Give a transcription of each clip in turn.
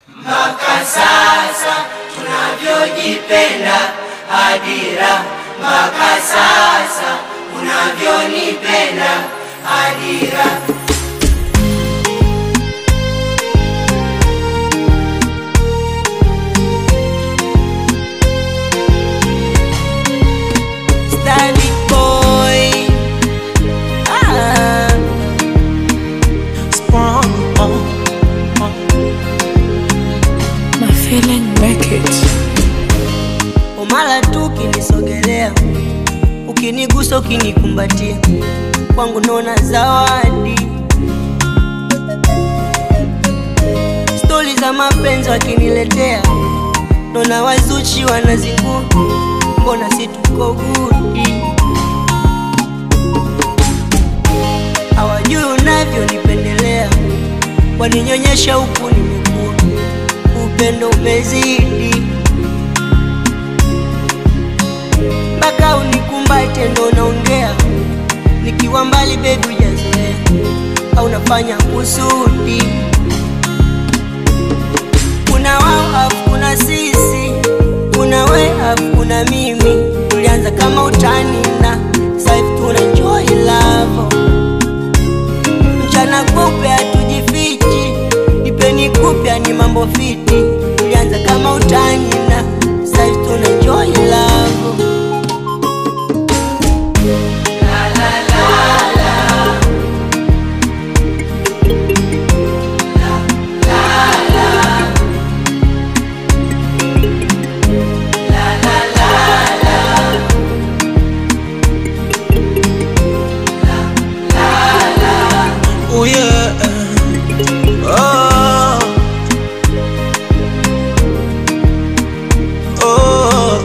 mpaka sasa tunavyojipenda hadira mpaka sasa unavyonipenda hadira Stanley boy. Ah. Sprung on, on. My feeling make it. Umala tu ukinisogelea, ukinigusa, ukinikumbatia, kwangu naona zawadi. Stori za mapenzi wakiniletea, naona wazuchi wanazingua, mbona si tuko gudi? Hawajui unavyonipendelea, waninyonyesha huku nimekuwa, upendo umezidi mpaka unikumbate ndo naongea, nikiwa mbali bebi hujazoea, au nafanya kusudi. Kuna wao afu kuna sisi, kuna we afu kuna mimi, tulianza kama utani na sasa hivi tuna enjoy love. Mchana kupe hatujifichi, nipeni kupya ni mambo fiti, tulianza kama utani na sasa hivi tuna enjoy love. Oh yeah. Oh. Oh.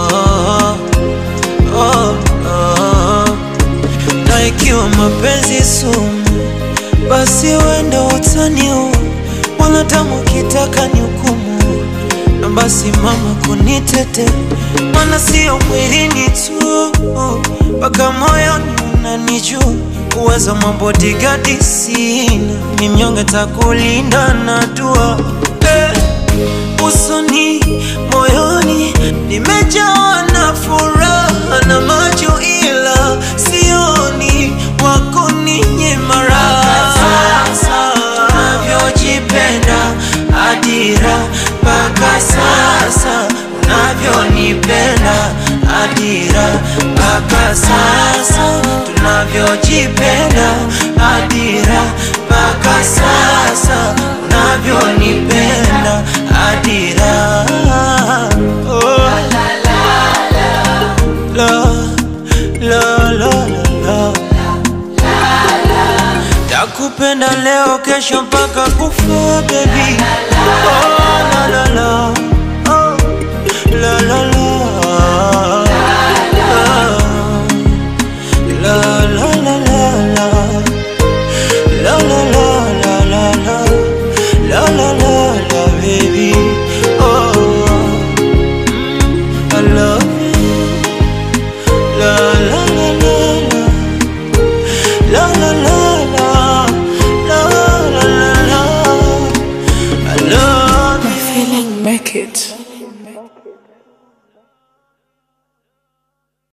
Oh. Oh. Na ikiwa mapenzi sumu, basi wenda utaniua, mwanadamu ukitaka ni hukumu, na basi mama kunitete, maana sio mwilini tu, mpaka moyoni unanijua uwezo mabodigadi sina, ni mnyonge takulinda na dua eh, usoni moyoni nimejawa na furaha na macho, ila sioni wako ninye mara sasa unavyojipenda adira mpaka sasa unavyonipenda adira mpaka sasa tunavyojipenda adira mpaka sasa unavyonipenda adira oh. la, la, la, la, la. Takupenda leo kesho mpaka kufa baby oh, la, la, la. Oh, la, la, la.